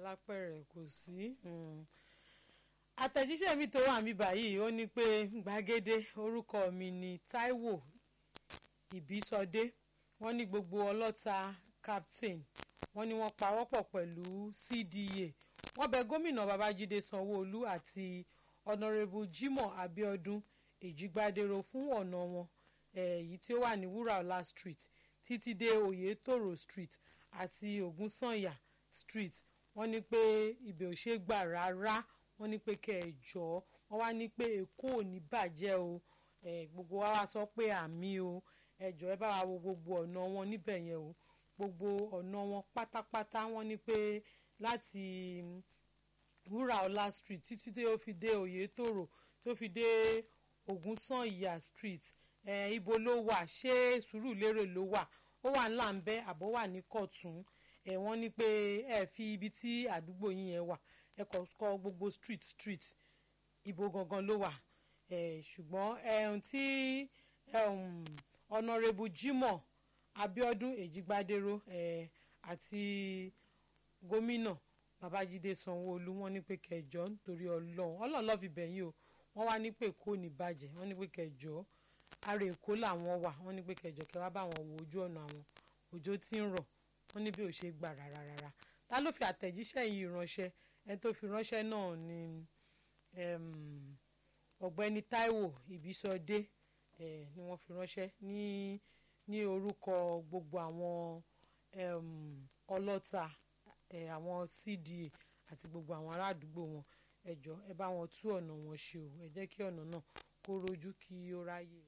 alápẹ̀rẹ̀ kò sí. àtẹ̀jíṣẹ́ mi tó wà mí báyìí ó ní pé gbàgede orúkọ mi ni Táíwò Ìbísọdé wọ́n ní gbogbo ọlọ́ta captain wọ́n ní wọ́n pawọ́pọ̀ pẹ̀lú CDA wọ́n bẹ gómìnà Babájídé Sanwó-Olú àti honourable Jimoh Abiodun Èjìgbádéró fún ọ̀nà wọn èyí tí ó wà ní Wúràọlá street títí dé Oyètòrò street àti Ògúnsànyà street wọ́n ní pé ibẹ̀ ò ṣe gbà rárá wọ́n ní pé kẹ́ ẹ jọ̀ọ́ wọ́n wá ní pé Èkó ò ní bàjẹ́ o gbogbo wa wá sọ pé àmì o ẹ jọ̀ọ́ ẹ bá wa wo gbogbo ọ̀nà wọn níbẹ̀ yẹn o gbogbo ọ̀nà wọn pátápátá wọ́n ní pé láti Wúràọlá street títí dé ó fi dé Oyètòrò tó fi dé Ògúnsànyà street eh, ibo ló wà ṣé Sùúrùlérè ló wà ó wà ńlá ń bẹ àbọ̀ wà ní Kọ̀tún ẹ wọ́n ní pé ẹ fi ibi tí àdúgbò yín yẹn wà ẹ kọ kọ gbogbo street street ibo gangan ló wà ẹ ṣùgbọ́n ẹ̀hún tí ọ̀nàrẹ́bù Jimoh Abiodun Èjìgbádéró ẹ àti gómìnà Babájídé Sanwó-Olú wọ́n ní pé kẹjọ nítorí Ọlọ́run Ọlọ́run ló fi bẹ̀yìn o wọ́n wá ní pé kò ní bàjẹ́ wọ́n ní pé kẹjọ ara èkó làwọn wà wọ́n ní pé kẹjọ kẹ wá bá wọn wo ojú ọ̀nà àwọn òjò tí ń rọ̀ wọ́n ní bí ò ṣe gbà rárá rárá ta ló fi àtẹ̀jíṣẹ́ yìí ránṣẹ́ ẹni tó fi ránṣẹ́ náà ni ọ̀gbẹ́ni Táíwò Ìbísọdé ni wọ́n fi ránṣẹ́ ní ní orúkọ gbogbo àwọn ọlọ́ta àwọn CDA àti gbogbo àwọn ará àdúgbò wọn ẹ jọ̀ọ́ ẹ bá wọn tú ọ̀nà wọn ṣe o ẹ jẹ́ kí ọ̀nà náà kó rojú kí ó ráyè.